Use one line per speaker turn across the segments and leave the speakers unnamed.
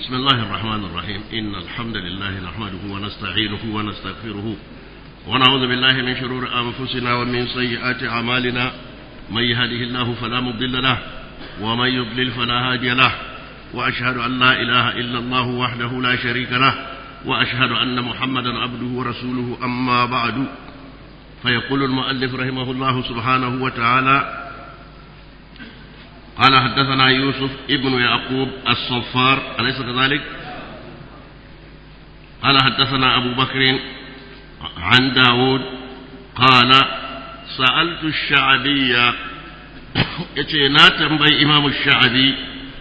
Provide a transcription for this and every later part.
بسم الله الرحمن الرحيم إن الحمد لله نحمده ونستعينه ونستغفره ونعوذ بالله من شرور أنفسنا ومن سيئات أعمالنا من يهده الله فلا مضل له ومن يضلل فلا هادي له وأشهد أن لا إله إلا الله وحده لا شريك له وأشهد أن محمدا عبده ورسوله أما بعد فيقول المؤلف رحمه الله سبحانه وتعالى قال حدثنا يوسف ابن يعقوب الصفار أليس كذلك قال حدثنا أبو بكر عن داود قال سألت الشعبي يتينا تنبي إمام الشعبي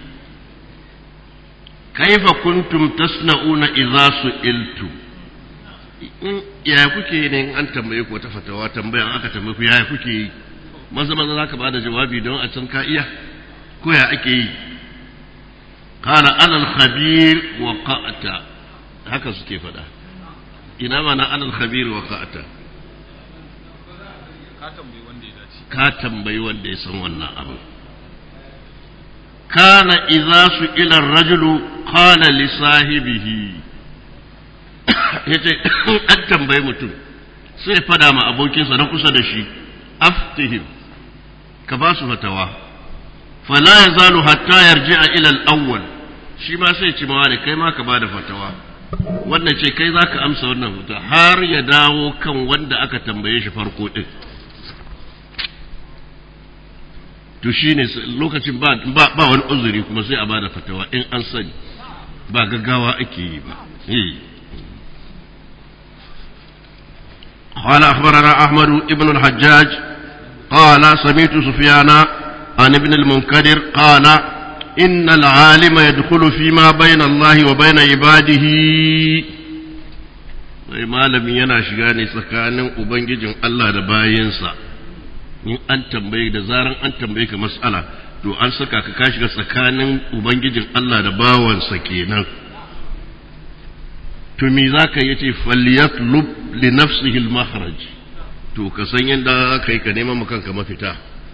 كيف كنتم تصنعون إذا سئلتم ya kuke ne an tambaye ku wata fatawa tambayan aka tambaye ku ya kuke yi maza maza za ka ba da jawabi don a can ka iya ko ya ake yi kala alal khabir wa qa'ata haka suke faɗa ina mana alal khabir wa qa'ata ka tambayi wanda ya san wannan abu kana idza su ila rajulu qala li sahibihi yace an tambayi mutum sai fada ma abokinsa na kusa da shi aftihim ka ba su fatawa fala yazalu hatta yarji'a ila al-awwal shi ma sai ci mawa kai ma ka bada fatawa wannan ce kai zaka amsa wannan fata har ya dawo kan wanda aka tambaye shi farko din to shine lokacin ba ba wani uzuri kuma sai a bada fatawa in an sani ba gaggawa ake yi ba eh قال أخبرنا أحمد بن الحجاج قال سمعت سفيان عن ابن المنكدر قال إن العالم يدخل فيما بين الله وبين عباده sai malami yana shiga ne tsakanin ubangijin Allah da bayansa in an tambaye da zaran an tambaye ka mas'ala to an saka ka ka shiga tsakanin ubangijin Allah da bawansa kenan to me za ka yi ce falyatlub li nafsihi al-makhraj to ka san yadda ka yi ka neman makanka mafita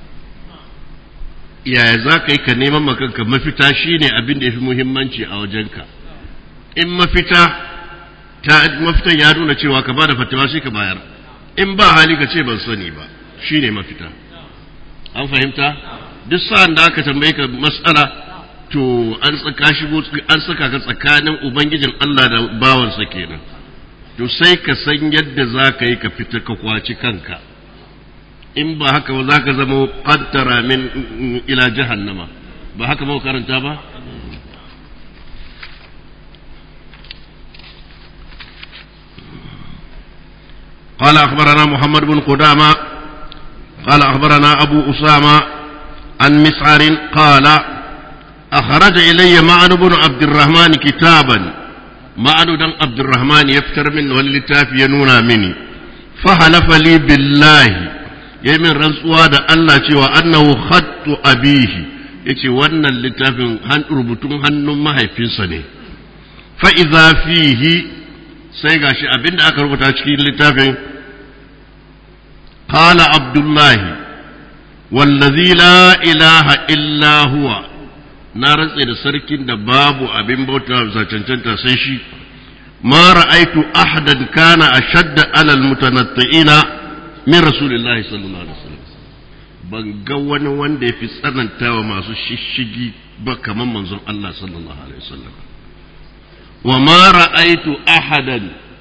yaya za ka yi ka neman makanka mafita shine abin da ya fi muhimmanci a wajenka in mafita ta mafitan ya nuna cewa ka bada fatawa sai ka bayar in ba hali ka ce ban sani ba shine mafita an fahimta duk sa'an da aka tambaye ka mas'ala to an tsaka shigo an saka ka tsakanin ubangijin Allah da bawansa kenan to sai ka san yadda za ka yi ka fita ka kwaci kanka in ba haka ba za ka zama qaddara min ila jahannama ba haka ba karanta ba قال أخبرنا محمد بن قدامة قال أخبرنا أبو أسامة عن مسعر قال أخرج إلي معن بن عبد الرحمن كتابا معن بن عبد الرحمن يفتر من واللتاف ينونا مني فحلف لي بالله يمن رنسوا دا الله cewa أنه خط أبيه yace wannan littafin rubutun hannun mahaifinsa ne fa'iza fihi sai gashi abinda aka rubuta cikin littafin qala abdullahi wallazi la ilaha illa huwa na rantse da sarkin da babu abin bauta za cancanta sai shi ma ra'aitu ahadan kana ashadda alal mutanatti'ina min rasulillahi sallallahu alaihi wasallam ban ga wani wanda yafi tsanantawa masu shishigi ba kaman manzon Allah sallallahu alaihi wasallam wa ma ra'aitu ahadan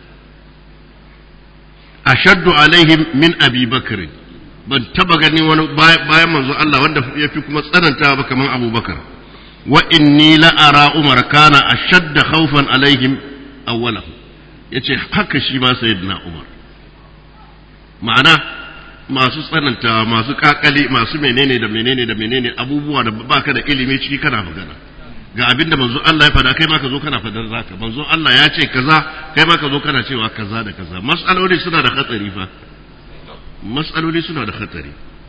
ashaddu alaihim min abi bakr ban taba ganin wani bayan manzon Allah wanda yafi kuma tsanantawa ba kaman abubakar وإني لأرى عمر كان أشد خوفا عليهم أوله yace haka shi ma sayyidina Umar ma'ana masu tsananta masu kakali masu menene da menene da menene abubuwa da baka da ilimi ciki kana magana ga abin da manzo Allah ya fada kai ma ka zo kana fadar zaka manzo Allah ya ce kaza kai ma ka zo kana cewa kaza da kaza mas'aloli suna da hatsari fa mas'aloli suna da hatsari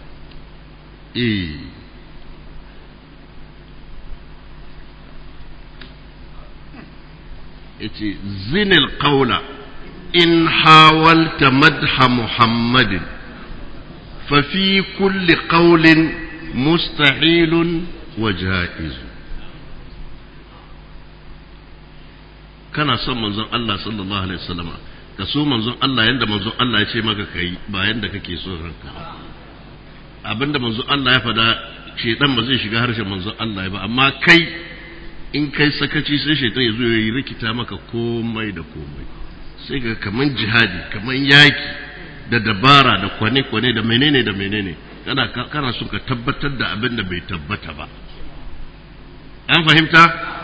eh yace zinil qawla in hawalta madha muhammadin fa fi kulli qawlin mustahilun wa jaiz kana son manzon Allah sallallahu alaihi wasallama ka so manzon Allah yanda manzon Allah ya ce maka kai ba yanda kake so ranka abinda manzon Allah ya fada shedan ba zai shiga harshen manzon Allah ba amma kai in kai sakaci sai shedan ya zo ya yi rikita maka komai da komai sai ga kaman jihadi kaman yaki da dabara da kwane-kwane da menene da menene kana kana so ka tabbatar da abin da bai tabbata ba an fahimta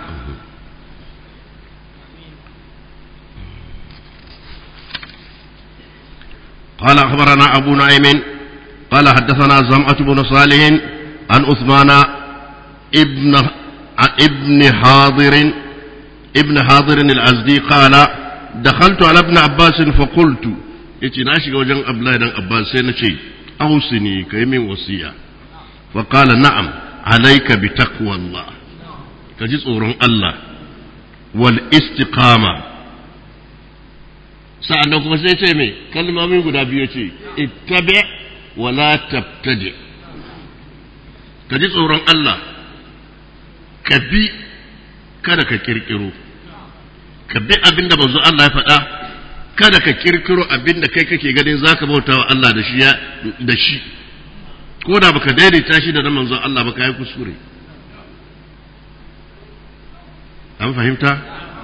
قال أخبرنا أبو نعيم قال حدثنا زمعة بن صالح عن عثمان ابن ابن حاضر ابن حاضر الأزدي قال دخلت على ابن عباس فقلت yace na shiga wajen Abdullahi dan Abbas sai na ce ausini kai min wasiya fa qala na'am alayka bi taqwallah ka ji tsoron Allah wal istiqama sa'annan kuma sai ce me kalmomi guda biyu ce ittabi wa la tabtadi ka ji tsoron Allah ka bi kada ka kirkiro ka bi abinda manzo Allah ya faɗa kada ka kirkiro abin da kai kake ganin zaka bauta wa Allah da shi da shi ko da baka daidaita shi da na manzon Allah ba kai kuskure an fahimta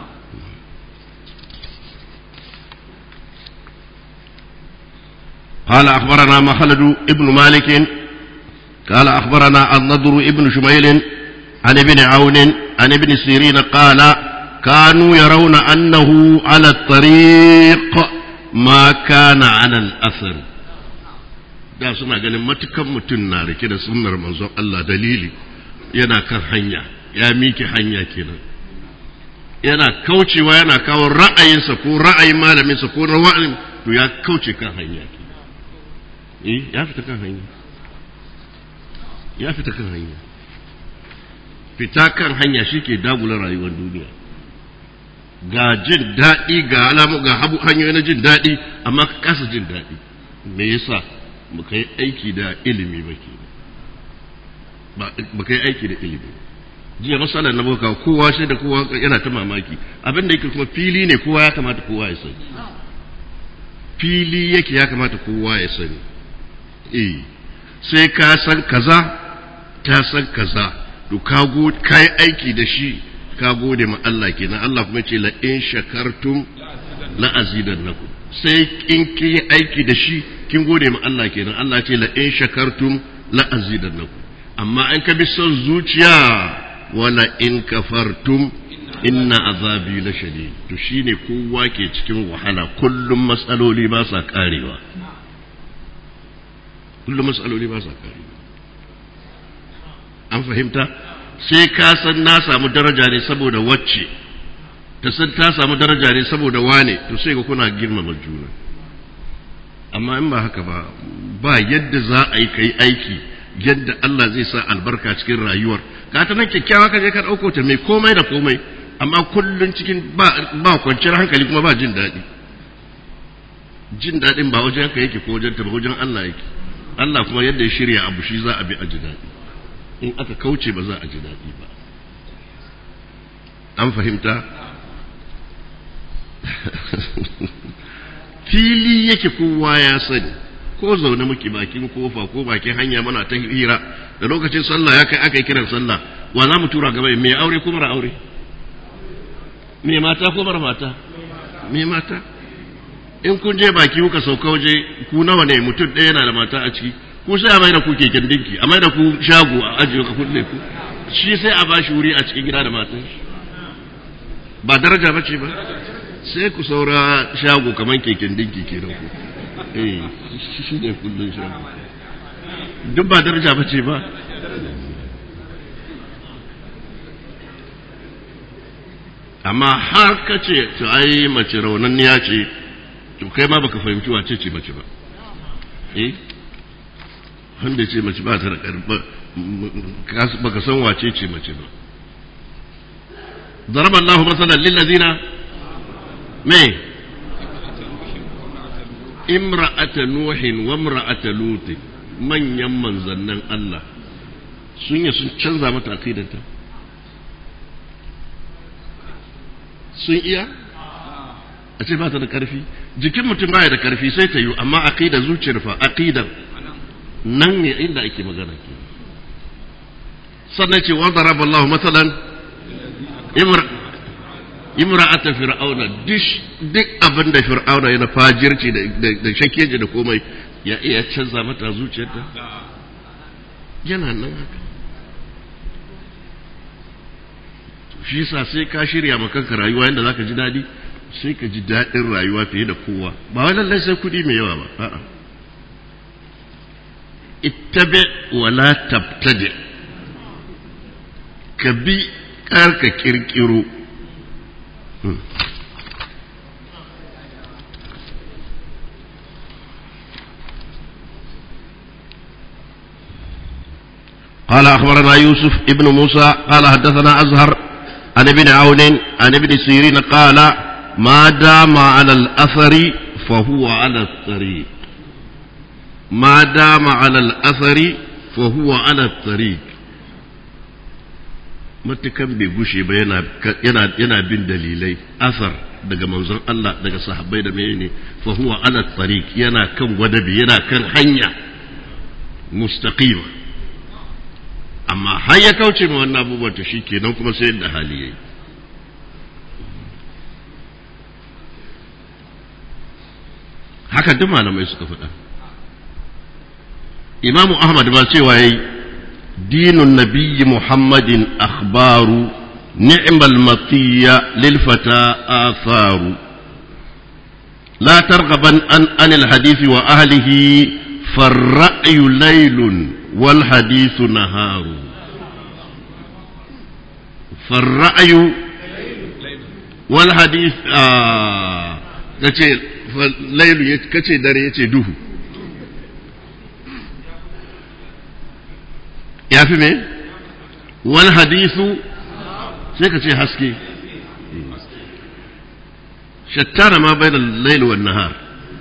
قال أخبرنا مخلد ابن مالك قال أخبرنا النضر ابن شميل عن ابن عون عن ابن سيرين قال كانوا يرون أنه على الطريق ما كان على الأثر da suna ganin matukan mutum na rike da sunnar manzon Allah dalili yana kan hanya ya miki hanya kenan yana kaucewa yana kawo ra'ayinsa ko ra'ayin malaminsa ko ra'ayin to ya kauce kan hanya eh ya fita kan hanya ya fita kan hanya fita kan hanya shi ke dagula rayuwar duniya ga jin daɗi ga alamu ga habu hanyoyi na jin daɗi amma ka kasa jin daɗi me yasa baka yi aiki da ilimi ba ke baka yi aiki da ilimi jiya masalar na baka kowa sai da kowa yana ta mamaki abin da yake kuma fili ne kowa ya kamata kowa ya sani fili yake ya kamata kowa ya sani eh sai ka san kaza ta san kaza to ka yi aiki da shi ka gode ma Allah kenan Allah kuma ce la in shakartum la azidannakum sai in kin yi aiki da shi kin gode ma Allah kenan Allah ce la in shakartum la azidannakum amma in ka bi son zuciya wala in kafartum inna azabi la shadid to shine kowa ke cikin wahala kullum matsaloli ba sa karewa kullum matsaloli ba sa karewa an fahimta sai ka san na samu daraja ne saboda wacce ta san ta samu daraja ne saboda wane to sai ga kuna girmama juna amma in ba haka ba ba yadda za a yi kai aiki yadda Allah zai sa albarka cikin rayuwar ka ta nan kyakkyawa ka je ka ɗauko ta mai komai da komai amma kullum cikin ba ba kwanciyar hankali kuma ba jin daɗi jin daɗin ba wajen ka yake ko wajen ta ba wajen Allah yake Allah kuma yadda ya shirya abu shi za a bi a ji daɗi in aka kauce ba za a ji daɗi ba an fahimta fili yake kowa ya sani ko zaune muke bakin kofa ko bakin hanya muna ta hira da lokacin sallah ya kai aka yi kiran sallah wa za mu tura gaba mai aure ko mara aure mai mata ko mara mata mai mata in kun je baki kuka sauka waje ku nawa ne mutum ɗaya yana da mata a ciki ku sai a mai da ku keken dinki a mai da ku shago a ajiye ka kulle ku shi sai a bashi wuri a cikin gida da matan shi ba daraja bace ba sai ku saura shago kamar keken dinki kenan ku eh shi ne kullun shago duk ba daraja bace ba amma har ka ce to ai mace raunanniya ce to kai ma baka fahimci wace ce mace ba eh wanda ce mace ba ta da karba baka san wace ce mace ba ضرب الله مثلا للذين ما امرأة نوح وامرأة لوط من يمن زنن الله sun yi sun canza mata akidanta sun iya a ce ba ta da karfi jikin mutum baya da karfi sai ta yi amma aqida zuciyar fa aqidar nan ne inda ake magana ke sannan ce wa daraba Allah matsalan imra'ata fir'auna duk abin da fir'auna yana fajirci da shakkeji da komai ya iya canza mata zuciyarta yana nan haka shi sa sai ka shirya makanka rayuwa yadda za ka ji daɗi sai ka ji daɗin rayuwa fiye da kowa ba wai lallai sai kuɗi mai yawa ba a'a ittabi wala tabtadi ka bi kar ka kirkiro قال أخبرنا يوسف ابن موسى قال حدثنا أزهر عن ابن عون عن ابن سيرين قال ما دام على الأثر فهو على الطريق ما دام على الأثر فهو على الطريق matukan bai gushe ba yana bin dalilai asar daga manzon Allah daga sahabbai da menene fa huwa ala tariq yana kan gwadabi yana kan hanya mustaqima amma har ya kauce ma wannan abubuwan to shikenan kuma sai da hali yayi haka duk malamai suka faɗa imamu ahmad ba cewa yayi dinun nabiyyi muhammadin akhbaru ni'mal matiya lil fata atharu لا ترغبا عن, عن الحديث وأهله فالرأي ليل والحديث نهار فالرأي والحديث آه lailu kace dare yace duhu ya fi me wal hadisu sai ka ce haske shattara ma bai da lailu wan nahar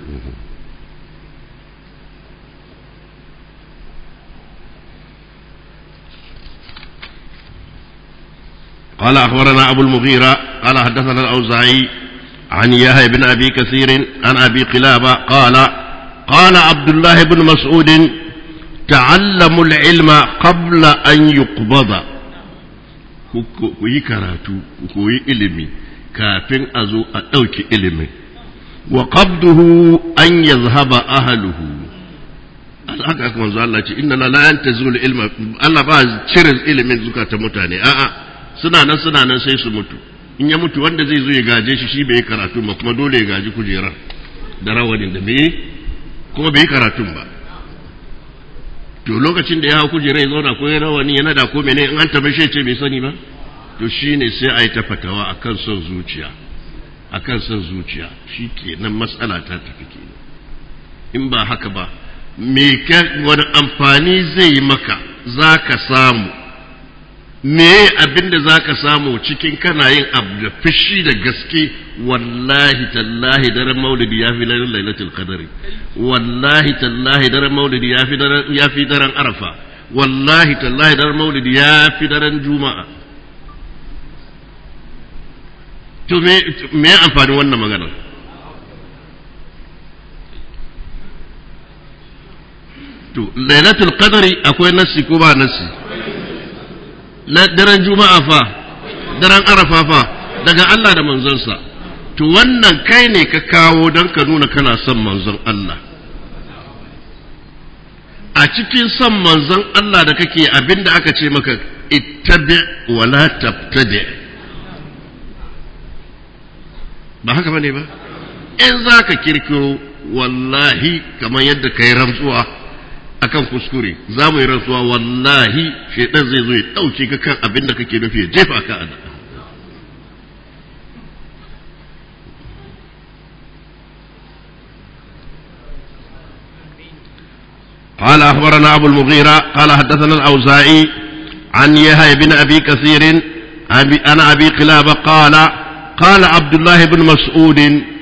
قال أخبرنا أبو المغيرة قال حدثنا الأوزاعي عن يحيى بن أبي كثير عن أبي قلابة قال قال عبد الله بن مسعود تعلموا العلم قبل أن يقبض kuyi karatu koyi ilimi kafin a zo a ɗauki ilimin wa qabduhu an yazhaba ahluhu haka aka manzo Allah ce inna la yantazul ilma Allah ba cire ilimin zukata mutane a'a suna nan suna nan sai su mutu in ya mutu wanda zai zo ya gaje shi shi bai karatu ba kuma dole ya gaji kujerar da rawanin da bai kuma bai karatun ba to lokacin da ya hau kujerar ya zauna ko ya rawani yana da ko mene in an tabe shi ce bai sani ba to shine sai a yi ta fatawa akan son zuciya akan son zuciya shi ke nan matsala ta tafi ke in ba haka ba me wani amfani zai yi maka za ka samu me abin da za ka samu cikin kana yin abu da fushi da gaske wallahi tallahi daren maulidi ya fi daren lailatul qadari wallahi tallahi daren maulidi ya fi daren ya fi daren arafa wallahi tallahi daren maulidi ya fi daren juma'a to me me amfani wannan magana to lailatul qadari akwai nassi ko ba nassi daren juma'a fa daren arafa fa daga Allah da manzonsa to wannan kai ne ka kawo don ka nuna kana son manzon Allah a cikin son manzon Allah da kake abinda aka ce maka ittabi wala tabtadi ba haka bane ba in za ka kirkiro wallahi kamar yadda ka yi rantsuwa akan kuskure za mu yi rantsuwa wallahi shaidan zai zo ya ɗauke ka kan abin da kake nufi ya jefa ka a قال أخبرنا أبو المغيرة قال حدثنا الأوزاعي عن يحيى بن أبي كثير عن أبي قلابة قال قال عبد الله بن مسعود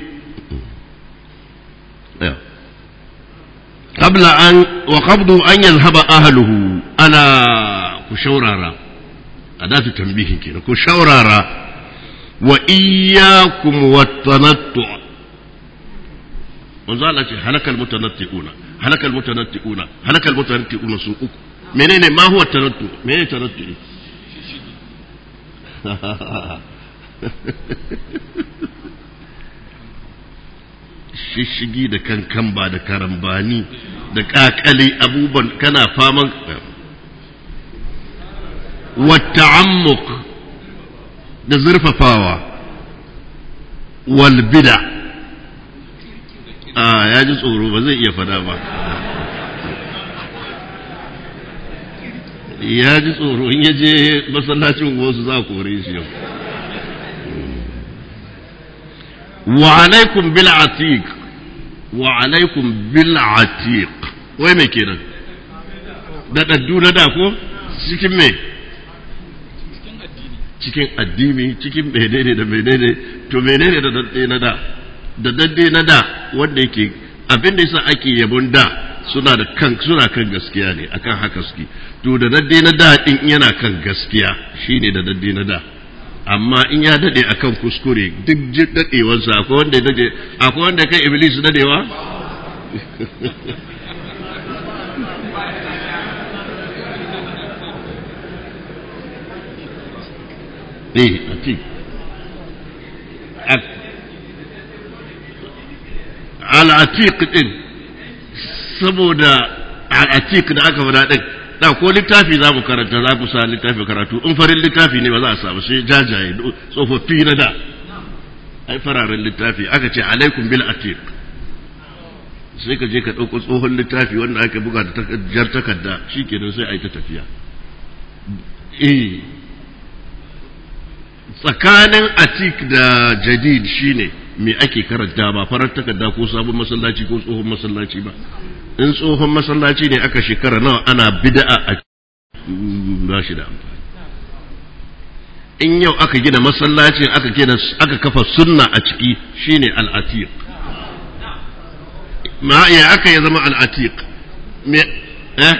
قبل أن وقبض أن يذهب أهله أنا كشورارا أداة تنبيه كده كشورارا wa iyyakum wat-tanattu manzo Allah ce halakal mutanatti'una halakal mutanatti'una halakal mutanatti'una su uku menene ma huwa tanattu menene tanattu shishigi da kankan ba da karambani da kakali abubuwan kana faman wata'ammuk da zurfafawa wal bida a ya ji tsoro ba zai iya fada ba ya ji tsoro in ya je masallacin wasu za a kore shi yau wa alaikum bil atiq wa alaikum bil atiq wai me kenan da daddu na da ko cikin me cikin addini cikin menene da menene to menene da dadde na da da dadde na da wanda yake abin da yasa ake yabon da suna da kan suna kan gaskiya ne akan haka suke to da dadde na da din yana kan gaskiya shine da dadde na da amma in ya dade akan kuskure duk dadewarsa akwai wanda dade akwai wanda kai iblis dadewa eh ati al-atiq din saboda al-atiq da aka faɗa din da ko littafi za mu karanta za ku sa littafi karatu in farin littafi ne ba za a samu sai jajaye tsofaffi na da ai fararen littafi aka ce alaikum bil atiq sai ka je ka ɗauko tsohon littafi wanda aka buga da jar takarda shikenan sai a yi ta tafiya eh tsakanin atik da jadid shine me ake karanta ba farar takarda ko sabon masallaci ko tsohon masallaci ba in tsohon masallaci ne aka shekara nawa ana bid'a a ba shi da amfani in yau aka gina masallacin aka gina aka kafa sunna a ciki shine al-atiq ma ya aka ya zama al-atiq me eh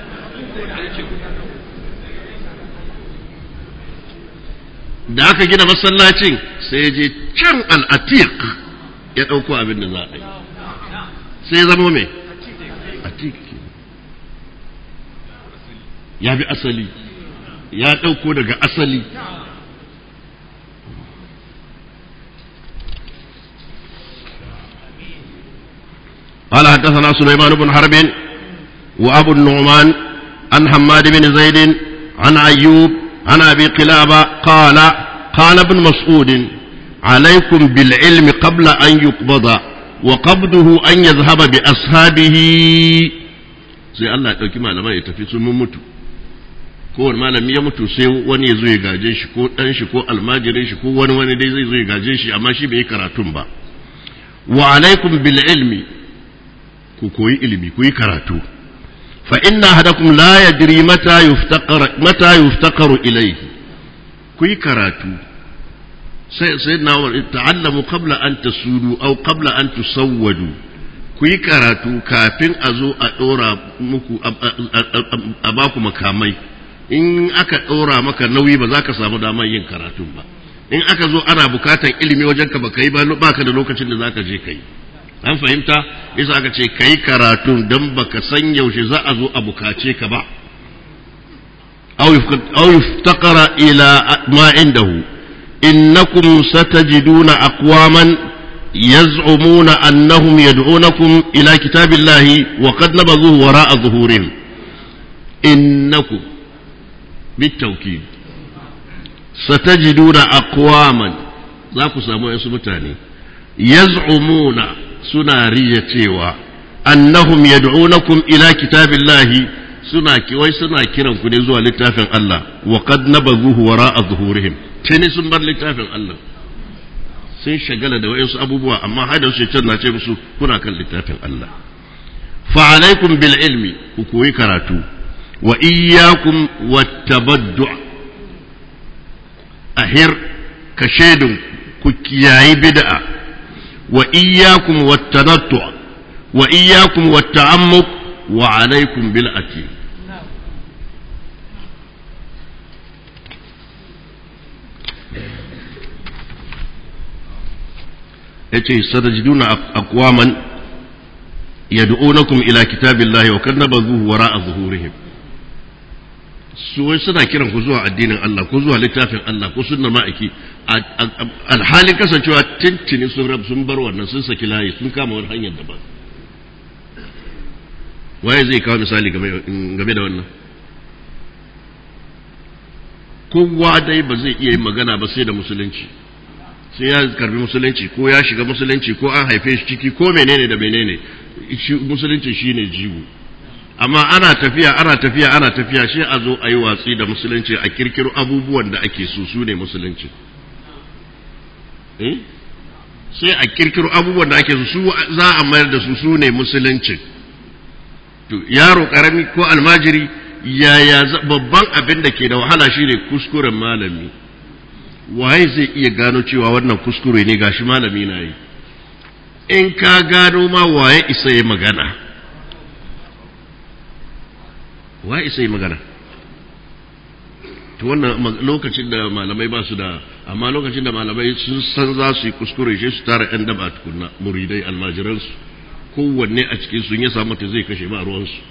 da aka gina masallacin sai je can al-atiq ya dauko abin da za a yi sai ya zama me atiq ya bi asali ya ɗauko daga asali قال حدثنا سليمان بن حرب وأبو النعمان عن حماد بن زيد عن أيوب عن أبي قلابة قال قال ابن مسعود عليكم بالعلم قبل أن يقبض وقبضه أن يذهب بأصحابه sai Allah ya ɗauki malaman ya tafi sun mutu kowane malami ya mutu sai wani ya zo ya gaje shi ko ɗan shi ko almajirin shi ko wani wani dai zai zo ya gaje shi amma shi bai yi karatun ba wa alaikum bil ilmi ku koyi ilimi ku yi karatu fa inna hadakum la yadri mata yuftaqar mata yuftaqaru ilayhi ku yi karatu sai sai na ta'allamu qabla an tasudu aw qabla an tusawwadu ku yi karatu kafin a zo a ɗora muku a baku makamai in aka ɗora maka nauyi ba za ka samu damar yin karatun ba in aka zo ana bukatan ilimi wajen ka baka yi ba baka da lokacin da zaka je ka yi an fahimta yasa aka ce ka yi karatun don baka san yaushe za a zo a bukace ka ba aw yuftaqara ila ma indahu innakum satajiduna aqwaman يزعمون أنهم يدعونكم إلى كتاب الله وقد نبذوه وراء ظهورهم إنكم بالتوكيد ستجدون أقواما ذاك سامو يسمتاني يزعمون سنارية أنهم يدعونكم إلى كتاب الله suna wai suna kiran ku ne zuwa littafin Allah wa qad nabazuhu wara'a zuhurihim tani sun bar littafin Allah sun shagala da wayansu abubuwa amma haida su can na ce musu kuna kan littafin Allah fa alaikum bil ilmi ku koyi karatu wa iyyakum wattabaddu ahir ka shaidun ku kiyayi bid'a wa iyyakum wattanattu wa iyyakum watta'ammuq wa alaikum bil ati yace sadajiduna aqwaman yad'unakum ila kitabillahi wa kadnabazuhu wara'a zuhurihim su wai suna kiran ku zuwa addinin Allah ko zuwa littafin Allah ko sunnar ma'aiki alhalin kasancewa tintini sun rab sun bar wannan sun saki layi sun kama wani hanyar daban waye zai kawo misali game da wannan kowa dai ba zai iya yin magana ba sai da musulunci sai ya karbi musulunci ko ya shiga musulunci ko an haife shi ciki ko menene da menene musulunci shine jigo amma ana tafiya ana tafiya ana tafiya shi a zo a yi watsi da musulunci a kirkiro abubuwan da ake so su ne musulunci eh sai a kirkiro abubuwan da ake so su za a mayar da su su ne musulunci to yaro karami ko almajiri yaya babban abin da ke da wahala shine kuskuren malami waye zai iya gano cewa wannan kuskure ne gashi malami na yi in ka gano ma waye isa ya magana waye isa ya magana to wannan lokacin da malamai ba su da amma lokacin da malamai sun san za su yi kuskure shi su tara yan daba tukunna muridai almajiransu kowanne a cikin sun ya samu ta zai kashe ba ruwansu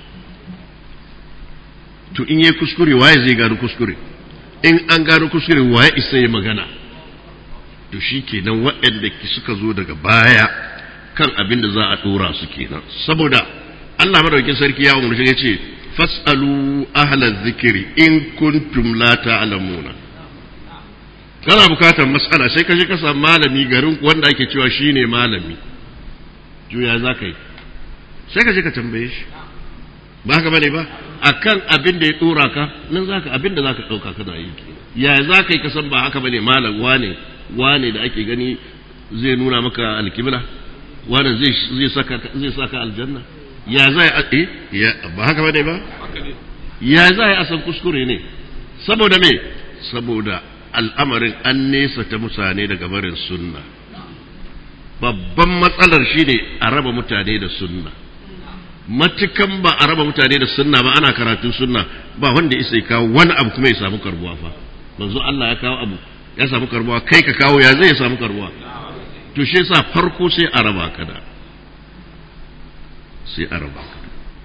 to in yi kuskure waye zai gano kuskure in an gano kuskure waye isa ya magana to shi kenan waɗanda suka zo daga baya kan abin da za a ɗora su kenan saboda Allah madaukakin sarki ya umarci ya ce fas'alu ahla zikiri in kuntum la ta'lamuna kana bukatar mas'ala sai ka je ka samu malami garin wanda ake cewa shine malami juya za ka yi sai ka je ka tambaye shi ba haka bane ba akan abin da ya dora ka nan zaka abin da zaka dauka kana yi ya za ka yi kasan ba haka bane malam wane wane da ake gani zai nuna maka alkibla wane zai zai saka zai saka aljanna ya za ya eh ya ba haka bane ba ya za ya asan kuskure ne saboda me saboda al'amarin an nesa ta mutane daga barin sunna babban matsalar shine a raba mutane da sunna matukan ba a raba mutane da sunna ba ana karatun sunna ba wanda isa ya kawo wani abu kuma ya samu karbuwa fa manzo Allah ya kawo abu ya samu karbuwa kai ka kawo ya zai samu karbuwa to shi yasa farko sai a raba ka da sai a raba ka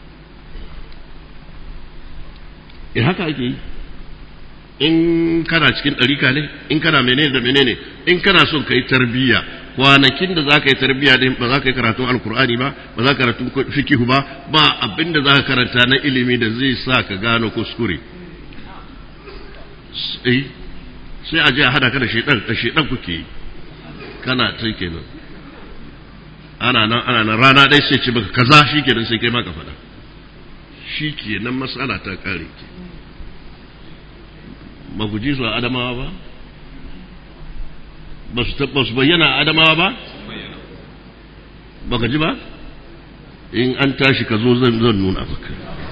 eh haka ake yi in kana cikin ɗarika ne in kana menene da menene in kana son ka yi tarbiyya kwanakin da za ka yi tarbiyya din ba za ka yi karatun alkur'ani ba ba za ka karatun fikihu ba ba abin da za ka karanta na ilimi da zai sa ka gano kuskure sai a je a hada ka da shedan da shedan kuke yi kana ta kenan ana nan ana nan rana dai sai ce baka kaza shikenan sai kai ma ka faɗa shikenan matsala ta kare ke ba ku ji su a adamawa ba ba su bayyana a adamawa ba ba ka ji ba in an tashi ka zo zan zan nuna maka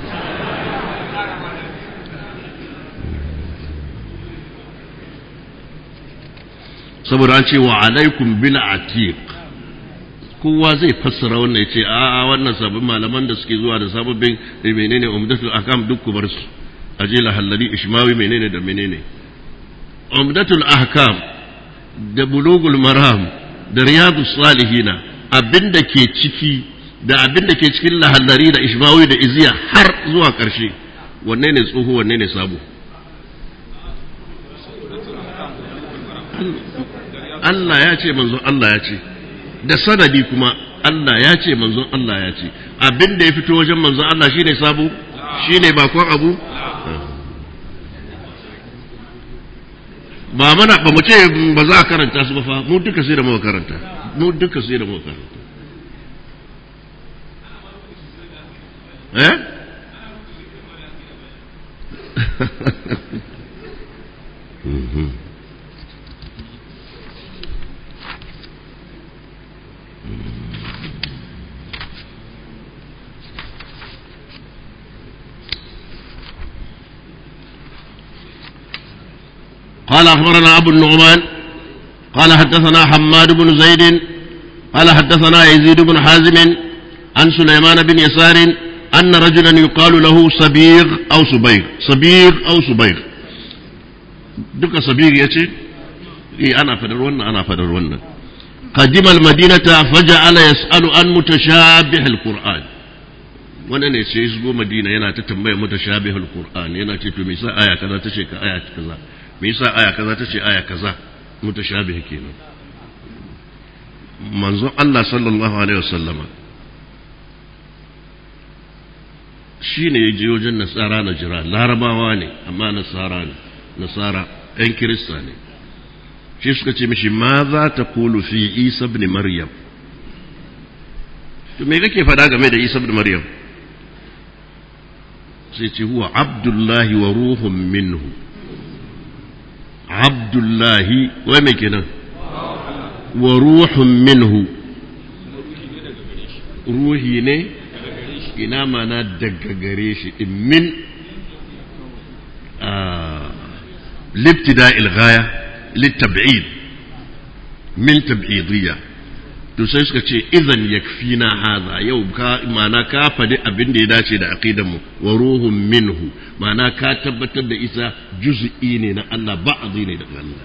saboda an ce wa alaikum bil atiq kowa zai fassara wannan ya ce a wannan sabbin malaman da suke zuwa da sababbin menene umdatul akam duk ku bar su aje lahallari ishmawi menene da menene umdatul ahkam da bulugul maram da riyadus salihina abinda ke ciki da abinda ke cikin lahallari da ishmawi da iziya har zuwa ƙarshe wanne ne tsoho wanne ne sabo Allah ya ce manzon Allah ya ce da sanadi kuma Allah ya ce manzon Allah ya ce abinda ya fito wajen manzon Allah shine sabo shine bakon abu ba mana ba mu ce ba za a karanta su ba fa mu duka sai da muka karanta mu duka sai da muka karanta eh قال أخبرنا أبو النعمان قال حدثنا حماد بن زيد قال حدثنا يزيد بن حازم عن سليمان بن يسار أن رجلا يقال له صبيغ أو صبيغ صبيغ أو صبيغ duka sabir ya ce eh ana fadar wannan ana fadar wannan قدم المدينة فجعل يسأل عن متشابه القرآن wannan ne sai shigo madina yana ta tambaya mutashabihul qur'an yana ce to me yasa aya kaza ta ce ka aya kaza me yasa aya kaza ta ce aya kaza mutashabih kenan manzon Allah sallallahu alaihi wasallama shi ne ya je wajen nasara na jira larabawa ne amma nasara ne nasara ‘yan kirista ne shi suka ce mishi ma za ta kulu fi isa ibn maryam to me kake faɗa game da isa ibn maryam sai ce huwa abdullahi wa ruhun minhu abdullahi wai mai kenan wa ruhun minhu ruhi ne ina mana daga gare shi min libtida ilgaya littab'id min tab'idiyya to sai suka ce idan yakfina hadha yau ka mana ka fadi abin da ya dace da aqidar mu wa ruhun minhu mana ka tabbatar da isa juz'i ne na Allah ba'dhi ne daga Allah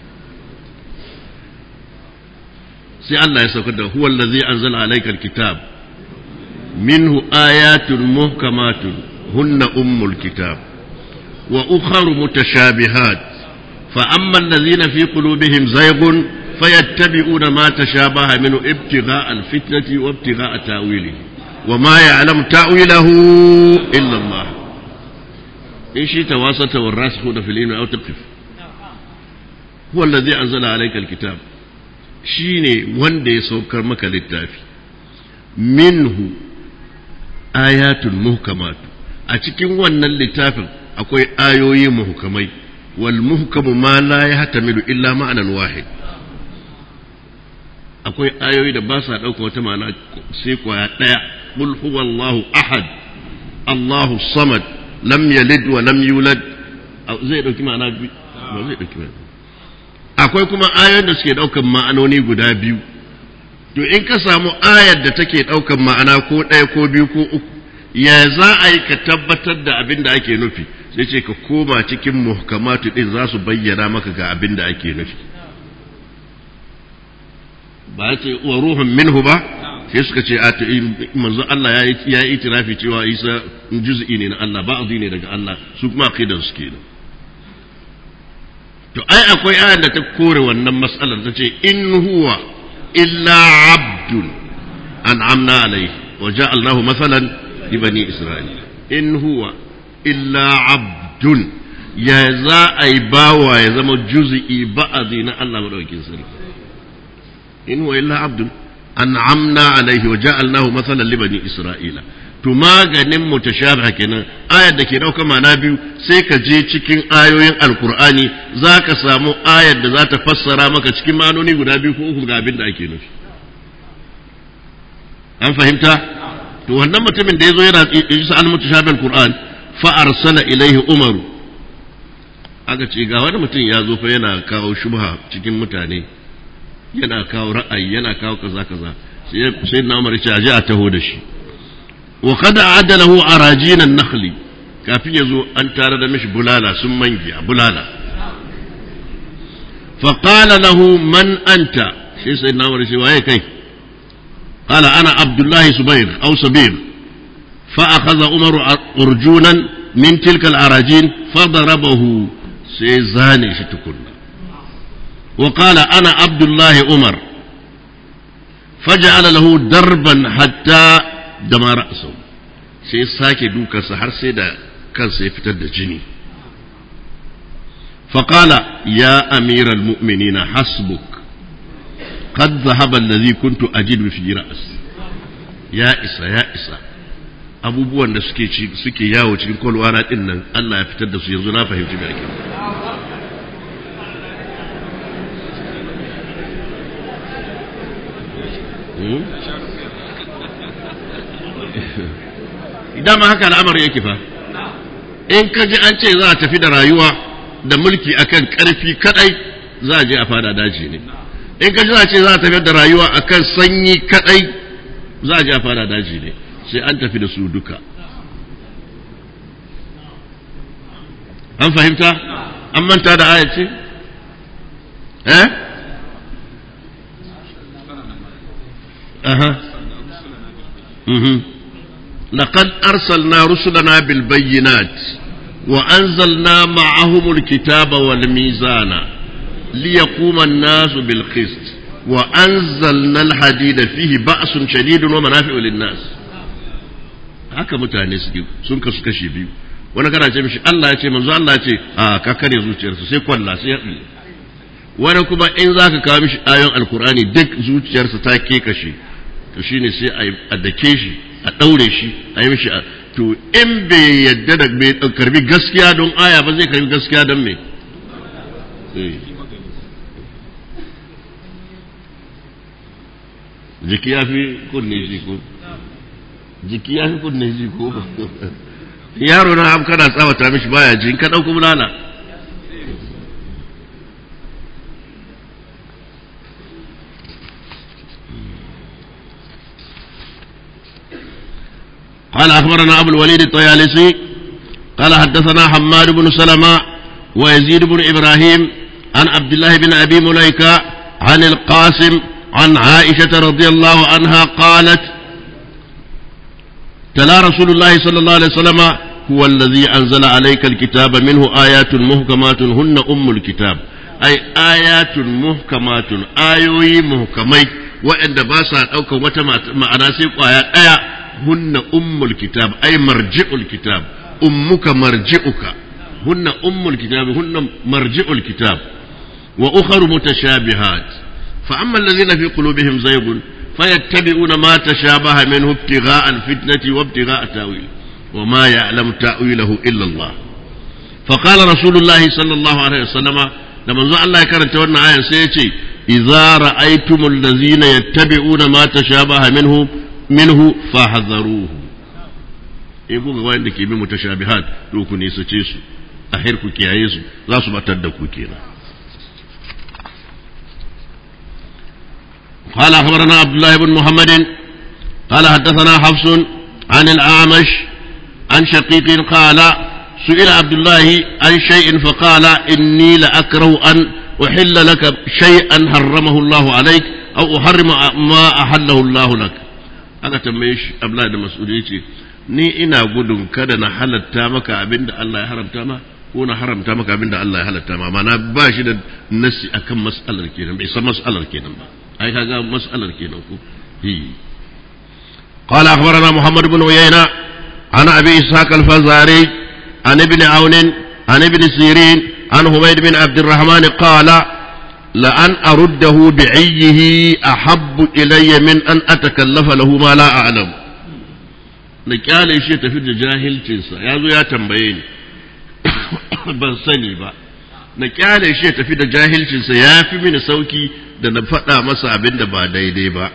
sai Allah ya saukar da huwa allazi anzala alayka alkitab منه آيات محكمات هن أم الكتاب وأخر متشابهات فأما الذين في قلوبهم زيغ فيتبعون ما تشابه منه ابتغاء الفتنة وابتغاء تاويله وما يعلم تاويله إلا الله إن شئت واسطة والراسخون في العلم أو تقف هو الذي أنزل عليك الكتاب شيني وندي سوكر مكة للتافي منه ayatul muhkamatu a cikin wannan littafin akwai ayoyi muhkamai wal muhkamu ma la yahtamilu illa ma'anan wahid akwai ayoyi da ba sa ɗauka wata ma'ana sai kwaya ɗaya qul huwallahu ahad allahu samad lam yalid wa lam yulad zai ɗauki ma'ana ba zai ɗauki ma'ana akwai kuma ayoyin da suke ɗaukan ma'anoni guda biyu to in ka samu ayar da take ɗaukan ma'ana ko ɗaya ko biyu ko uku ya za a yi ka tabbatar da abin da ake nufi sai ce ka koma cikin muhkamatu ɗin za su bayyana maka ga abin da ake nufi ba ce wa ruhun minhu ba sai suka ce a manzo Allah ya yi itirafi cewa Isa juz'i ne na Allah ba ne daga Allah su kuma aqidan su kenan to ai akwai ayar da ta kore wannan mas'alar ta ce in huwa إلا عبد أنعمنا عليه وجعلناه مثلا لبني إسرائيل إن هو إلا عبد يا za a yi bawa ya zama juzi'i ba'adi na Allah madaukakin sarki in huwa illa abdun an'amna alaihi wa ja'alnahu mathalan li bani isra'ila to maganin mutashabiha kenan ayar da ke dauka mana biyu sai ka je cikin ayoyin alkur'ani za ka samu ayar da za ta fassara maka cikin manoni guda biyu ko uku ga abin da ake nufi an fahimta to wannan mutumin da ya zo yana isa al mutashabihal qur'an fa arsala ilaihi umaru aka ce ga wani mutum ya zo fa yana kawo shubha cikin mutane yana kawo ra'ayi yana kawo kaza kaza sai na umar ya ce aje a taho da shi wa kada adalahu arajin an-nakhli kafin yazo an tare da mishi bulala sun mangi a bulala fa qala lahu man anta sai sai na wari sai waye kai qala ana abdullahi subayr aw sabir fa akhadha umar urjunan min tilka al-arajin fa darabahu sai zane shi tukunna wa qala ana abdullahi umar فجعل له دربا حتى da ma ra'asau sai sake dukarsa har sai da kansa ya fitar da jini faƙala ya amiral mu'minina hasbuk qad zahaba allazi kuntu ajidu fi ra'as ya isa ya isa abubuwan da suke suke yawo cikin kwalwana din nan Allah ya fitar da su yanzu na fahimci me ake dama haka al'amari yake fa in ka ji an ce za a tafi da rayuwa da mulki akan karfi kadai za a je a fada daji ne in ka ji za a ce za a tafi da rayuwa akan sanyi kadai za a je a fada daji ne sai an tafi da su duka an fahimta an manta da aya ce eh aha mhm laqad arsalna rusulana bil bayyinat wa anzalna ma'ahum al kitaba wal mizana liyaquma an-nasu bil qist wa anzalna al hadida fihi ba'sun shadidun wa manafi'u lin nas haka mutane suke sun kasu kashi biyu wani kana ce mishi Allah ya ce manzo Allah ya ce a ka kare zuciyarsa sai kwalla sai ya wani kuma in za ka kawo mishi ayon alkur'ani duk zuciyarsa ta ke kashe to shine sai a dake shi a ɗaure shi a yi mishi to in bai yadda da bai karbi gaskiya don aya ba zai karbi gaskiya don me jiki ya fi kunne shi ko jiki ya fi kunne shi ko yaro na abu kana tsawata mishi baya ji in ka ɗauko bulala قال أخبرنا أبو الوليد الطيالسي قال حدثنا حماد بن سلمة ويزيد بن إبراهيم عن عبد الله بن أبي مليكة عن القاسم عن عائشة رضي الله عنها قالت تلا رسول الله صلى الله عليه وسلم هو الذي أنزل عليك الكتاب منه آيات محكمات هن أم الكتاب أي آيات محكمات آيوي محكمي وإن باسا أو كومة معنا سيق آيات آيات هن أم الكتاب أي مرجع الكتاب أمك مرجعك هن أم الكتاب هن مرجع الكتاب وأخر متشابهات فأما الذين في قلوبهم زيغ فيتبعون ما تشابه منه ابتغاء الفتنة وابتغاء تأويل وما يعلم تأويله إلا الله فقال رسول الله صلى الله عليه وسلم لما زال الله كانت تونا آية سيتي إذا رأيتم الذين يتبعون ما تشابه منه minhu fahadharuhu in kuka ga wanda ke bin mutashabihat to ku nisace su a hir ku kiyaye su za su batar da ku kenan قال أخبرنا عبد الله بن محمد قال حدثنا حفص عن الأعمش عن شقيق قال سئل عبد الله عن شيء فقال إني لأكره أن أحل لك شيئا حرمه الله عليك أو أحرم ما أحله الله لك aka tambaye shi Abdullahi da Mas'ud yace ni ina gudun kada na halatta maka abinda Allah ya haramta ma ko na haramta maka abinda Allah ya halatta ma mana ba shi da nasi akan mas'alar kenan bai san mas'alar kenan ba ai kaga mas'alar kenan ko hi قال أخبرنا محمد بن عيينة عن أبي إسحاق الفزاري عن ابن عون عن ابن سيرين عن حميد بن عبد الرحمن قال لأن أرده بعيه أحب إلي من أن أتكلف له ما لا أعلم نكال شيء تفيد جاهل تنسى يا زو يا تنبين ban sani ba na kyale shi ya tafi da jahilcinsa ya fi mini sauki da na faɗa masa abin da ba daidai ba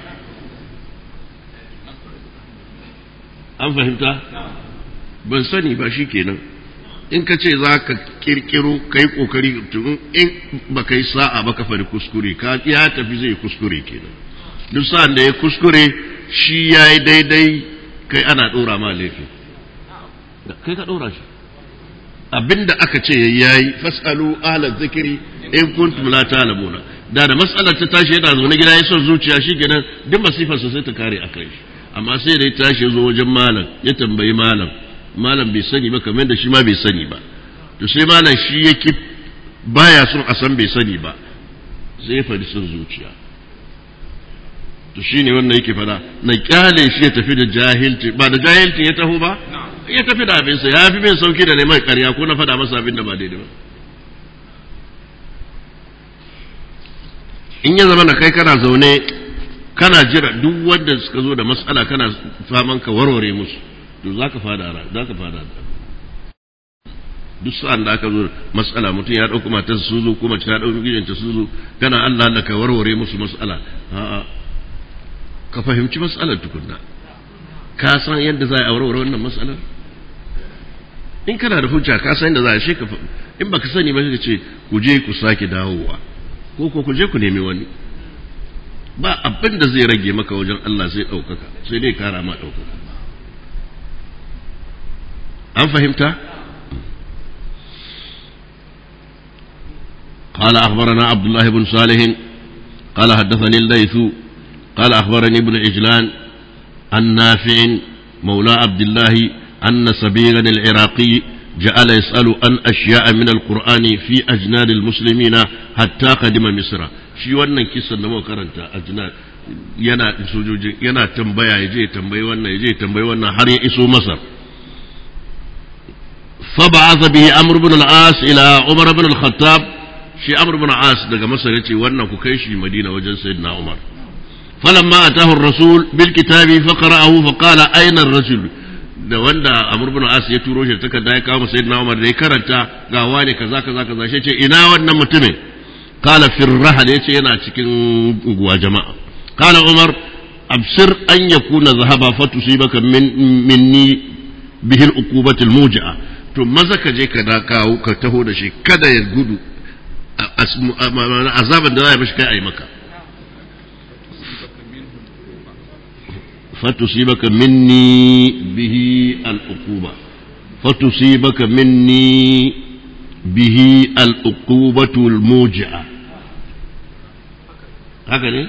an fahimta ban sani ba shi kenan in ka ce za ka kirkiro ka yi kokari tun in ba ka yi sa'a ba ka fari kuskure ka ya tafi zai kuskure kenan duk sa'an da ya kuskure shi ya yi daidai kai ana ɗora ma laifin kai ka ɗora shi abinda aka ce ya yi fasalu ahla zikiri in kuntum la ta'lamuna da da matsalar ta tashi yana zaune gida ya son zuciya shi kenan duk masifarsa sai ta kare a kai shi amma sai da ya tashi ya zo wajen malam ya tambayi malam malam bai sani ba kamar da shi ma bai sani ba to sai malam shi yake baya son a san bai sani ba sai ya faɗi son zuciya to shine wannan yake fada na kyale shi ya tafi da jahilci ba da jahilci ya taho ba ya tafi da abinsa ya fi min sauki da neman karya ko na faɗa masa abin da ba daidai ba in ya zama na kai kana zaune kana jira duk wanda suka zo da matsala kana faman ka warware musu to za ka fada za ka fada duk sa'an da aka zo matsala mutum ya ɗauki matar su zo ko mace ta ɗauki gidanta su zo kana Allah Allah ka warware musu matsala a'a ka fahimci matsalar tukunna ka san yadda za a warware wannan matsalar in kana da hujja ka san yadda za a shi ka in baka sani ba ka ce ku je ku sake dawowa ko ko ku je ku nemi wani ba abin da zai rage maka wajen Allah sai ɗaukaka sai dai kara ma ɗaukaka an fahimta قال أخبرنا عبد الله بن صالح قال حدثني الليث قال أخبرني ابن عجلان عن نافع مولى عبد الله أن سبيغا العراقي جعل يسأل عن أشياء من القرآن في أجناد المسلمين حتى قدم مصر shi wannan kisan da muka karanta ajnad yana sojoji yana tambaya yaje tambayi wannan yaje tambayi wannan har ya iso Masar fa ba'atha bihi Amr ibn al-As ila Umar ibn al-Khattab shi Amr ibn al-As daga Masar yace wannan ku kai shi Madina wajen Sayyidina Umar falamma atahu ar-rasul bil kitabi fa qara'ahu fa qala ayna ar-rajul da wanda Amr ibn As ya turo shi takarda ya kawo Sayyidina Umar da ya karanta ga wani kaza kaza kaza shi ce ina wannan mutumin qala fi rahal yace yana cikin unguwa jama'a qala Umar absir an yakuna zahaba fatusibaka min minni bihi al-uqubati al-muji'a to maza ka je ka da kawo ka taho da shi kada ya gudu azaban da za a mishi kai a yi maka فتصيبك مني به العقوبة فتصيبك مني به العقوبة الموجعة هكذا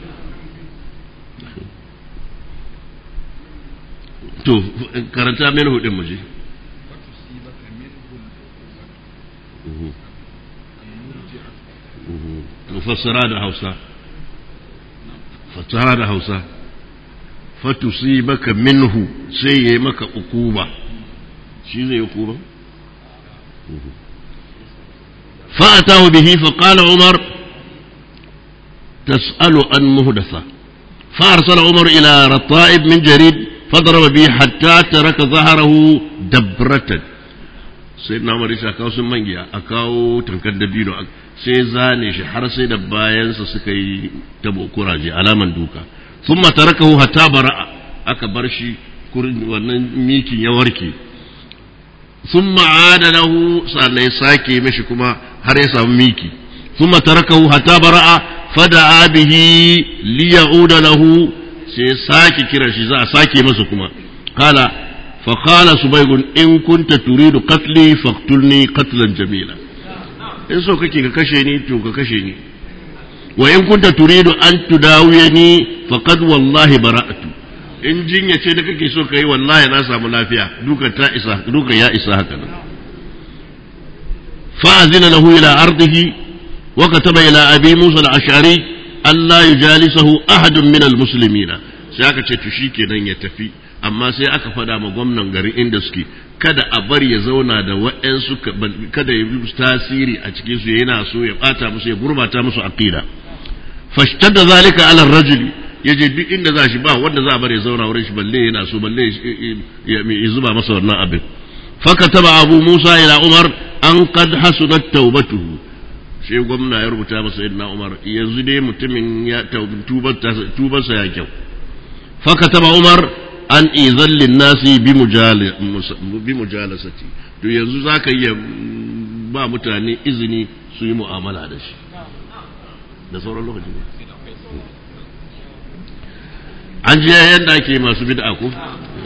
to karanta min hudin muje fassara da hausa fassara da hausa fatusibaka minhu sai yayi maka ukuba shi zai yi ukuba فأتاه به فقال عمر تسأل عن مهدثة فأرسل عمر إلى رطائب من جريد فضرب به حتى ترك ظهره دبرة سيدنا عمر يسا أكاو سمانجيا أكاو تنكد دبينو sai zane shi har sai da bayansa suka yi tabo kuraje alaman duka ثم تركه حتى برأ aka bar shi wannan mikin ya warke ثم عاد له sannan sake mishi kuma har ya samu miki ثم تركه حتى برأ فدعا به ليعود له sai sake kira shi za a sake masa kuma قال فقال سبيغ إن كنت تريد قتلي فاقتلني قتلا جميلا in so kake ka kashe ni to ka kashe ni wa in kunta turidu an tudawiyani faqad wallahi bara'tu in jinya ce da kake so kai wallahi na samu lafiya duka ta isa duka ya isa haka nan fa azina lahu ila ardihi wa kataba ila abi musa al-ash'ari alla yujalisahu ahadun min al-muslimin sai aka ce to shikenan ya tafi amma sai aka fada ma gwamnan garin inda suke kada a bari ya zauna da waɗansu kada ya yi tasiri a cikin su yana so ya bata musu ya gurbata musu aqida fashtadda zalika ala rajuli yaje duk inda za shi ba wanda za a bari ya zauna wurin shi balle yana so balle ya zuba masa wannan abin fakataba abu musa ila umar an qad hasunat taubatuhu sai gwamna ya rubuta masa sayyidina umar yanzu dai mutumin ya tubarsa ya kyau fakataba umar an izallin nasi bi mujalasati to yanzu za ka iya ba mutane izini su yi mu'amala da shi da sauran lokaci ne an ji yadda ake masu bid'a ko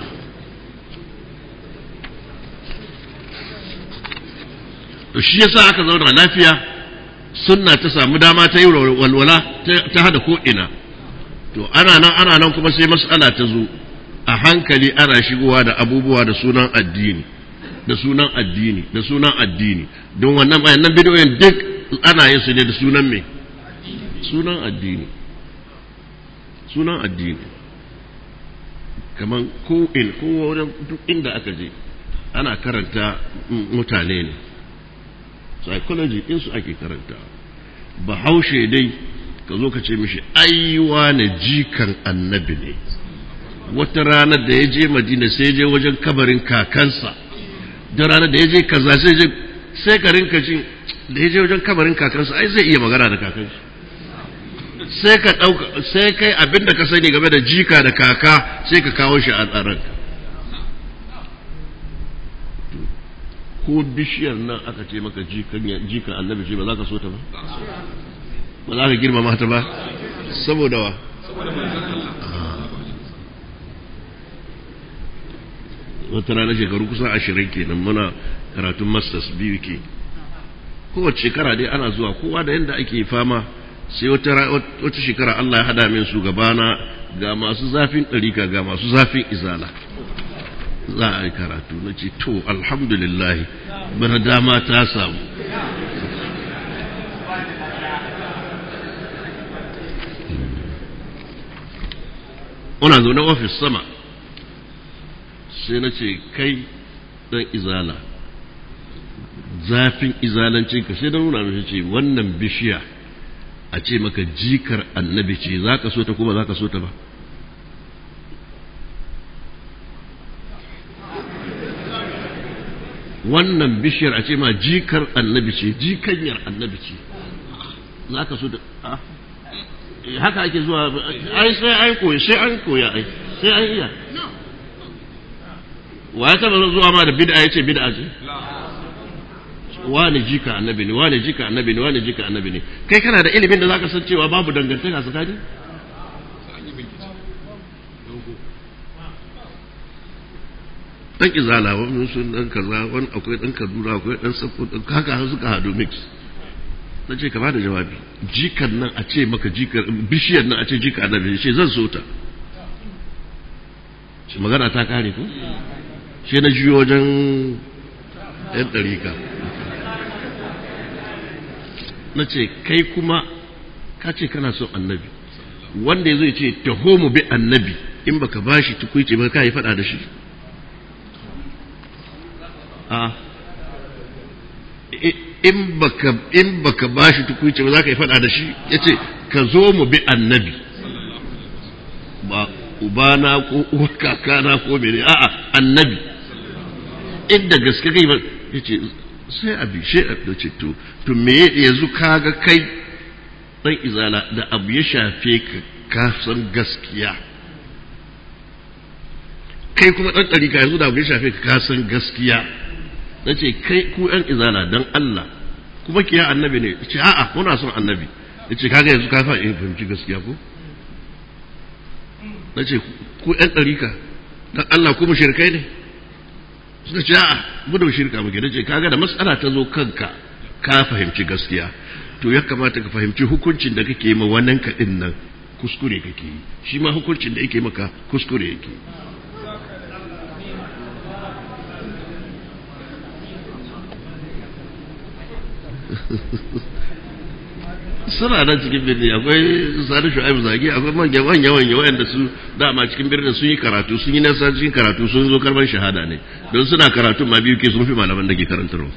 to shi yasa aka zauna lafiya sunna ta samu dama ta yi walwala ta hada ko ina to ana nan ana nan kuma sai mas'ala ta zo a hankali ana shigowa da abubuwa da sunan addini da sunan addini da sunan addini don wannan bayanan bidiyoyin duk ana yin su ne da sunan me sunan addini sunan addini kaman ko in ko wurin duk inda aka je ana karanta mutane ne psychology din su ake karanta bahaushe dai ka zo ka ce mishi aiwa na jikan annabi ne wata ranar da ya je madina sai je wajen kabarin kakansa da ranar da ya je kaza sai je sai ka rinka jin da ya je wajen kabarin kakansa ai zai iya magana da kakansa sai ka ɗauka sai kai abin da ka sani game da jika da kaka sai ka kawo shi a tsaranka ko bishiyar nan aka ce maka jikan annabi ce ba za ka so ta ba ba za ka girmama ta ba saboda wa wata rana shekaru kusan ashirin kenan muna karatun masters biyu ke kowace shekara dai ana zuwa kowa da yadda ake fama sai wata wata shekara Allah ya hada min su gabana ga masu zafin ɗarika ga masu zafin izala za a yi karatu na ce to alhamdulillah bana dama ta samu Una zaune ofis sama sai na ce kai dan izala zafin izalancinka sai da nuna mashi ce wannan bishiya a ce maka jikar annabi ce za ka so ta kuma za ka so ta ba wannan bishiyar a ce ma jikar annabi ce jikanyar annabi ce za ka so ta haka ake zuwa ai sai an koya sai an koya ai sai an iya wa ya taba zuwa ma da bid'a yace bid'a ce wani jika annabi ne wani jika annabi ne wani jika annabi ne kai kana da ilimin da zaka san cewa babu dangantaka tsakani dan izala wani sun dan kaza wani akwai dan kaduna akwai dan safo haka suka hadu mix na ce ka bada jawabi jikan nan a ce maka jikar bishiyar nan a ce jika annabi ce zan so ta shi magana ta kare ku shi na juyo wajen yan ɗarika na ce kai kuma ka ce kana son annabi wanda ya zai ce taho mu bi annabi in baka bashi tukuice ba ka yi faɗa da shi a in baka in baka bashi tukuice ba za ka yi faɗa da shi ya ce ka zo mu bi annabi ba ubana ko uwar kakana ko mene a'a annabi inda gaske kai ba ya ce sai a bishe a ce to to me yanzu kaga kai dan izala da abu ya shafe ka ka san gaskiya kai kuma dan ɗarika yanzu da abu ya shafe ka ka san gaskiya na ce kai ku yan izala dan Allah kuma kiya annabi ne ce a'a muna son annabi ya ce kaga yanzu ka fahimci gaskiya ko na ce ku yan ɗarika dan Allah kuma shirkai ne suka ce a'a mu da shirka muke nace kaga da matsala ta zo kanka ka fahimci gaskiya to ya kamata ka fahimci hukuncin da kake ma wannan ka din nan kuskure kake yi shi ma hukuncin da yake maka kuskure yake suna nan cikin birni akwai sani shu'aibu zagi akwai manya manya manya wayanda su dama cikin birnin sun yi karatu sun yi nasa cikin karatu sun zo karban shahada ne don suna karatu ma biyu ke sun fi malaman da ke karantarwa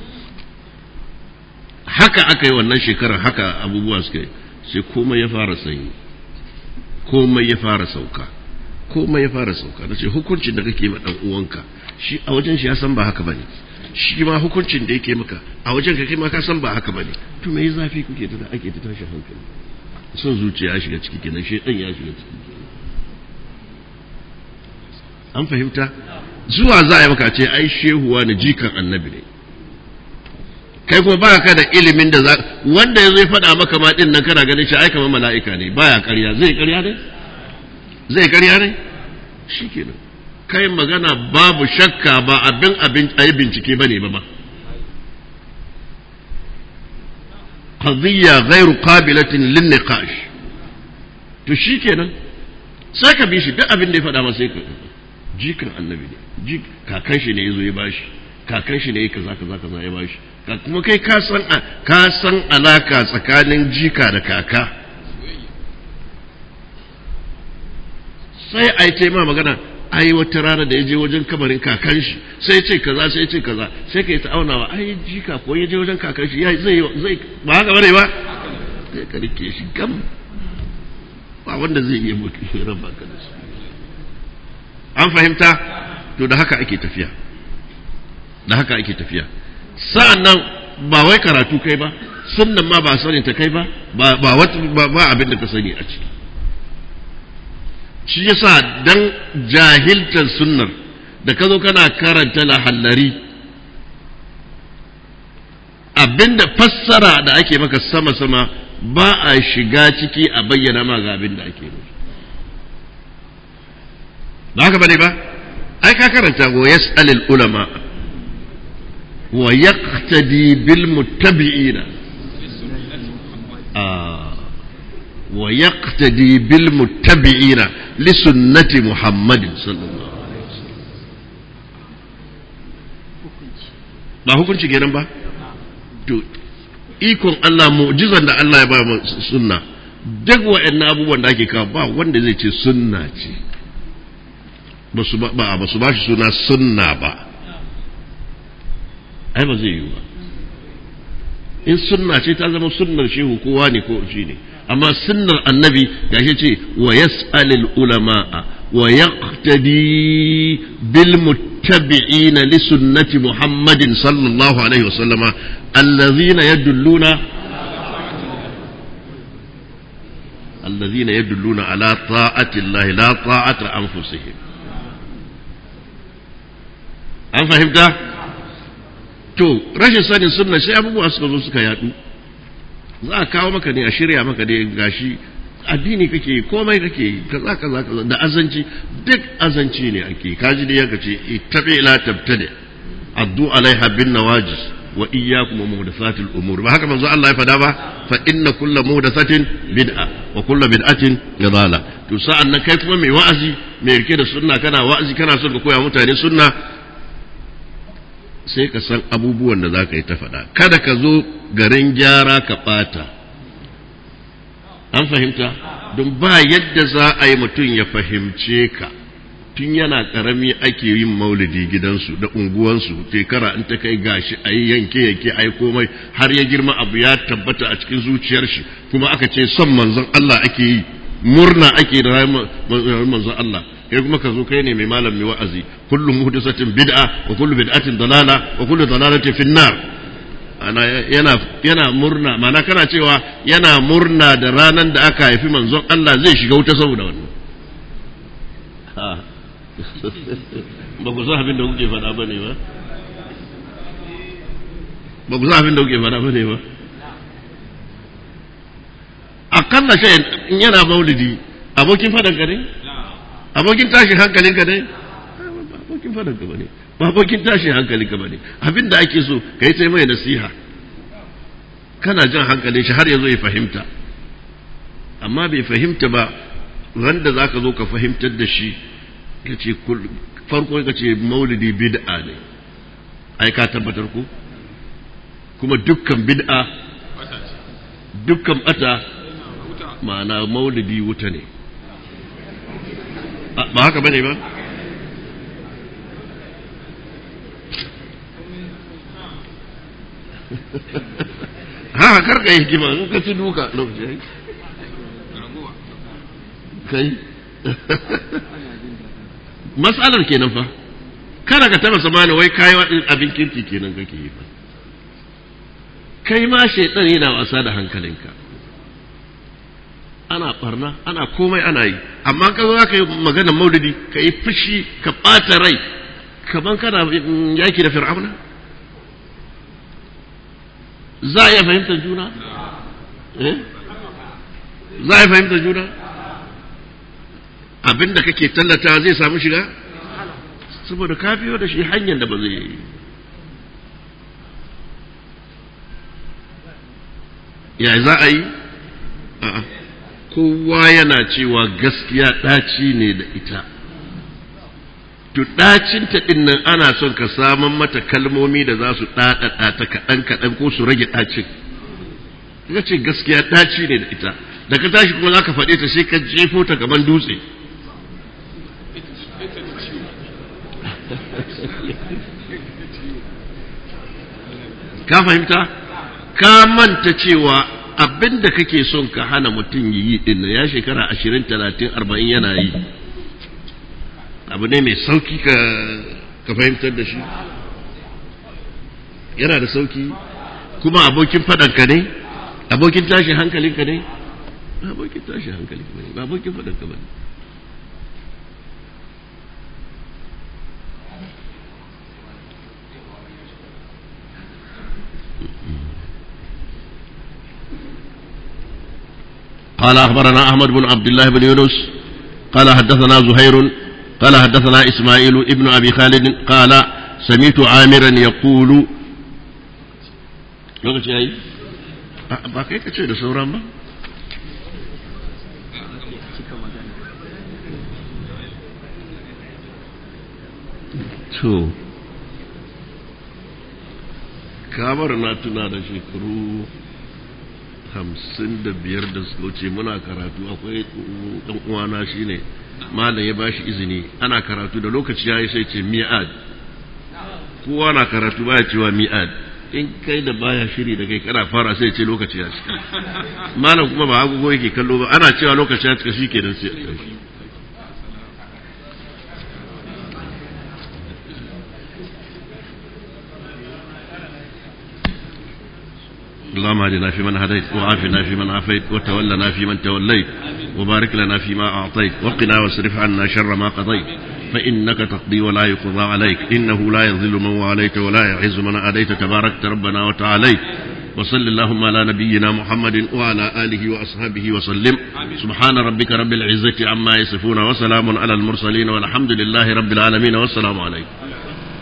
haka aka yi wannan shekarar haka abubuwa suka yi sai komai ya fara sanyi komai ya fara sauka komai ya fara sauka na ce hukuncin da kake ma dan uwanka shi a wajen shi ya san ba haka bane shi ma hukuncin da yake maka a wajen ka kai ma ka san ba haka bane to me zafi kuke da ake ta tashi hankali son zuciya ya shiga ciki kenan shedan ya shiga ciki an fahimta zuwa za a yi maka ce ai shehuwa na jikan annabi ne kai kuma baka ka da ilimin da za wanda ya zai faɗa maka ma din nan kana ganin shi ai kamar mala'ika ne baya ƙarya zai ƙarya ne zai ƙarya ne shikenan kai magana babu shakka ba abin abin a yi bincike ba ne ba ma qadiyya ghairu qabilatin lin niqash to shikenan sai ka bi shi duk abin da ya faɗa masa sai ka jikan annabi ne jik kakan shi ne yazo ya bashi kakan shi ne kaza kaza kaza ya bashi kuma kai ka san ka san alaka tsakanin jika da kaka sai a yi ma magana ai wata rana da ya je wajen kamarin kakan shi sai ce kaza sai ce kaza sai ka yi ta'aunawa ai jika ko ya je wajen kakan shi zai zai ba haka bane ba sai ka rike shi gam ba wanda zai iya mutu shi ran baka da su an fahimta to da haka ake tafiya da haka ake tafiya sa'annan ba wai karatu kai ba sunnan ma ba sanin ta kai ba ba ba abin da ka sani a ciki shi yasa dan jahiltar sunnar da ka zo kana karanta lahallari abinda fassara da ake maka sama-sama ba a shiga ciki a bayyana ma ga abin da ake nufi ba haka bane ba ai ka karanta wa yas'alul ulama wa yaqtadi bil muttabi'ina wa yaqtadi bil muttabi'ina li sunnati muhammadin sallallahu alaihi wasallam ba hukunci kenan ba to ikon Allah mu'jizan da Allah ya ba mu sunna duk wa'annan abubuwan da ake kawo ba wanda zai ce sunna ce ba su ba ba su ba shi suna sunna ba ai ba zai yi ba in sunna ce ta zama sunnar shehu kowa ne ko shi ne amma sunnar annabi gashi ce wa yas'alul ulama'a wa yaqtadi bil muttabi'ina li sunnati muhammadin sallallahu alaihi wasallama allazina yadulluna الذين يدلون على طاعة الله لا طاعة أنفسهم an fahimta to rashin sanin sunna sai abubuwa suka zo suka yadu za a kawo maka ne a shirya maka ne gashi addini kake komai kake kaza kaza kaza da azanci duk azanci ne ake kaji da yanka ce ittabi la tabtadi addu alaiha bin nawajis wa iyyakum muhdathatil umur ba haka manzo Allah ya fada ba fa inna kullu muhdathatin bid'a wa kullu bid'atin dalala to sa'an nan kai kuma mai wa'azi mai rike da sunna kana wa'azi kana son ka koya mutane sunna sai ka san abubuwan da za ka yi ta faɗa kada ka zo garin gyara ka ɓata an fahimta don ba yadda za a yi mutum ya fahimce ka tun yana ƙarami ake yin maulidi gidansu da unguwansu shekara in ta kai gashi a yi yanke yanke a yi komai har ya girma abu ya tabbata a cikin zuciyar shi kuma aka ce son manzon Allah ake yi murna ake da manzon Allah kai kuma ka zo kai ne mai malam mai wa'azi kullu muhdathatin bid'a wa kullu bid'atin dalala wa kullu dalalatin fin nar ana yana yana murna mana kana cewa yana murna da ranan da aka haifi manzon Allah zai shiga wuta saboda wannan ba ku san abin da kuke faɗa bane ba ba ku san abin da kuke faɗa bane ba akalla shi in yana maulidi abokin fadan ka ne abokin tashin hankalin ka ne ba abokin fadan ka bane ba abokin tashin hankalin ka bane abin da ake so ka yi mai nasiha kana jan hankalin shi har ya zo ya fahimta amma bai fahimta ba ran da za ka zo ka fahimtar da shi ka ce farko ka ce maulidi bid'a ne ai ka tabbatar ku kuma dukkan bid'a dukkan bata ma'ana maulidi wuta ne ba haka bane ba ha karka yi hikima in ka ci duka lokaci kai matsalar kenan fa kada ka taba samani wai kayi abin kirki kenan kake yi fa kai ma shaitan yana wasa da hankalinka ana barna ana komai ana yi amma ka zo ka yi maganar maulidi ka yi fushi ka ɓata rai kaman kana yaki da fir'auna za a iya fahimtar juna eh za a iya fahimtar juna abinda kake tallata zai samu shiga saboda ka biyo da shi hanyar da ba zai yi ya za a yi a'a kowa yana cewa gaskiya ɗaci ne da ita to ɗacinta ɗin nan ana son ka saman mata kalmomi da za su ɗaɗaɗa ta kaɗan kaɗan ko su rage ɗacin ka ce gaskiya ɗaci ne da ita da ka tashi kuma za ka faɗe ta sai ka jefo ta gaban dutse ka fahimta ka manta cewa abin da kake son ka hana mutum yi din ya shekara ashirin talatin arba'in yana yi abu ne mai sauki ka ka fahimtar da shi yana da sauki kuma abokin faɗanka ne abokin tashin hankalinka ne abokin tashin hankalinka ne ba abokin faɗanka ba ne قال أخبرنا أحمد بن عبد الله بن يونس قال حدثنا زهير قال حدثنا إسماعيل ابن أبي خالد قال سمعت عامرا يقول lokaci yayi ba kai ka ce da sauran ba to kamar na tuna da shekaru hamsin da biyar da suka wuce muna karatu akwai ɗan uwana shine malam ya bashi izini ana karatu da lokaci ya yi sai ce mi'ad kowa na karatu baya cewa mi'ad in kai da baya shiri da kai kana fara sai ce lokaci ya cika malam kuma ba agogo yake kallo ba ana cewa lokaci ya cika shikenan sai اللهم اهدنا فيمن هديت وعافنا فيمن عافيت وتولنا فيمن توليت وبارك لنا فيما أعطيت وقنا واصرف عنا شر ما قضيت فإنك تقضي ولا يقضى عليك إنه لا يذل من واليت ولا يعز من أديت تباركت ربنا وتعاليت وصل اللهم على نبينا محمد وعلى آله وأصحابه وسلم سبحان ربك رب العزة عما يصفون وسلام على المرسلين والحمد لله رب العالمين والسلام عليكم